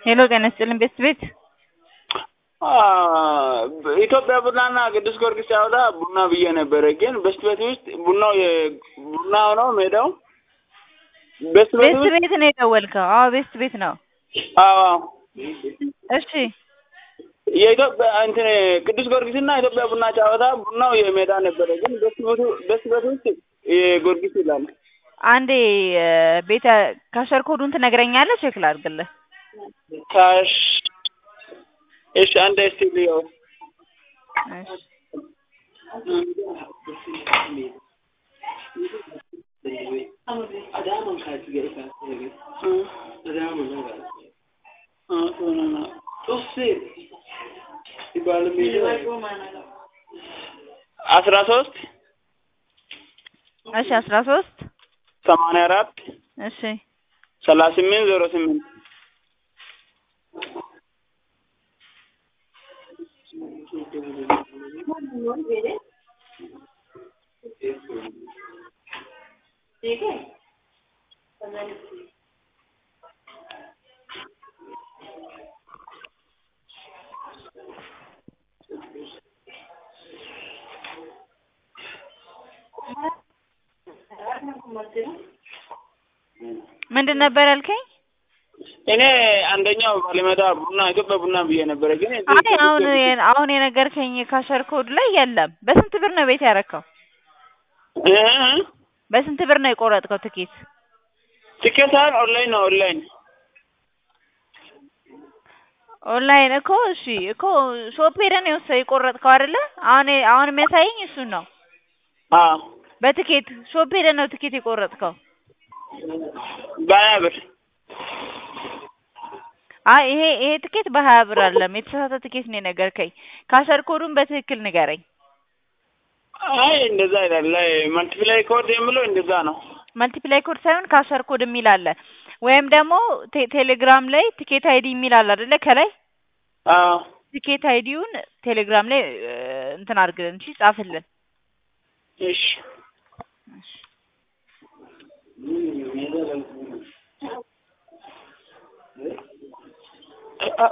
ሄሎ ጤና ይስጥልን ቤት ቤት ኢትዮጵያ ቡናና ቅዱስ ጊዮርጊስ ሲያወጣ ቡና ብዬ ነበረ። ግን በስት ቤት ውስጥ ቡናው ቡና ሆነው ሜዳው በስት ቤት ቤት ውስጥ ቤት ነው የደወልከው? አዎ ቤት ቤት ነው። አዎ እሺ የኢትዮጵያ እንትን ቅዱስ ጊዮርጊስና ኢትዮጵያ ቡና ጨዋታ ቡናው የሜዳ ነበረ። ግን በስት ቤቱ በስት ቤት ውስጥ የጊዮርጊስ ይላል። አንዴ እ፣ ቤተ ካሸር ኮዱን ትነግረኛለህ? ቼክ ላድርግልህ። ካሽ እሺ፣ አንድ እስቲ ልየው። እሺ አስራ ሶስት እሺ አስራ ሶስት ሰማንያ አራት እሺ ሰላሳ ስምንት ዜሮ ስምንት ምንድን ነበር ያልከኝ? እኔ አንደኛው ባለሜዳ ቡና ኢትዮጵያ ቡና ብዬ ነበረ። ግን አይ አሁን አሁን የነገርከኝ ካሸር ኮድ ላይ የለም። በስንት ብር ነው ቤት ያረከው? እ በስንት ብር ነው የቆረጥከው ትኬት? ትኬት ሳይሆን ኦንላይን ነው ኦንላይን ኦንላይን እኮ እሺ እኮ ሾፕ ሄደህ ነው የወሰ- የቆረጥከው አይደለ? አሁን አሁን የሚያሳየኝ እሱን ነው። አዎ በትኬት ሾፕ ሄደህ ነው ትኬት የቆረጥከው? በሀያ ብር አይ ይሄ ይሄ ትኬት በሀያ ብር አይደለም፣ የተሳሳተ ትኬት ነው የነገርከኝ። ካሸር ኮዱን በትክክል ንገረኝ። አይ እንደዛ ይላል። ላይ መልቲፕላይ ኮድ የምለው እንደዛ ነው። መልቲፕላይ ኮድ ሳይሆን ካሸር ኮድ የሚል አለ፣ ወይም ደግሞ ቴ- ቴሌግራም ላይ ቲኬት አይዲ የሚል አለ አይደለ? ከላይ አዎ ቲኬት አይዲውን ቴሌግራም ላይ እ፣ እንትን አድርግልን፣ እሺ ጻፍልን። እሺ